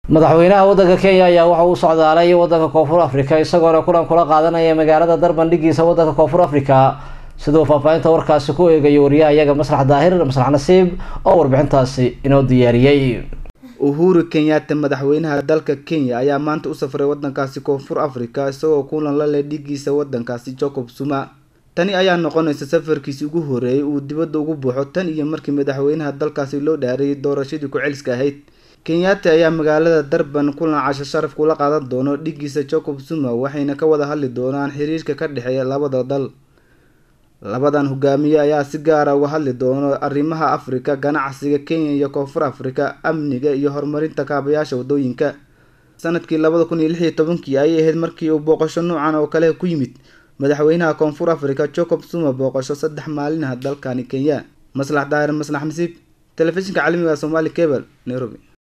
madaxweynaha waddanka kenya ayaa waxa uu socdaalay waddanka koonfur africa isagoona kulan kula qaadanaya magaalada darban dhigiisa waddanka koonfur africa siduu faahfaahinta warkaasi ku eegayo wariyaha iyaga maslax daahir maslax nasiib oo warbixintaasi inoo diyaariyey uhuru kenyatta madaxweynaha dalka kenya ayaa maanta u safray wadankaasi koonfur africa isagoo kulan la leh dhigiisa wadankaasi jacob zuma tani ayaa noqonaysa safarkiisi ugu horeeyay uu dibadda ugu buuxo tan iyo markii madaxweynaha dalkaasi loo dhaarayay doorashadii ku-celiska ahayd kenyatta ayaa magaalada darban kulan casho sharaf kula qaadan doono dhigiisa jacob zuma waxayna ka wada hadli doonaan xiriirka ka dhexeeya labada dal labadan hogaamiye ayaa si gaara uga hadli doono arrimaha afrika ganacsiga kenya iyo koonfur afrika amniga iyo horumarinta kaabayaasha wadooyinka sanadkii labada kun iyo lix iyo tobankii ayay ahayd markii uu booqasho noocan oo kale ku yimid madaxweynaha koonfur afrika jacob zuma booqasho saddex maalinaha dalkani kenya maslax daahir maslax nasiib telefishinka caalamiga somaali cable nairobi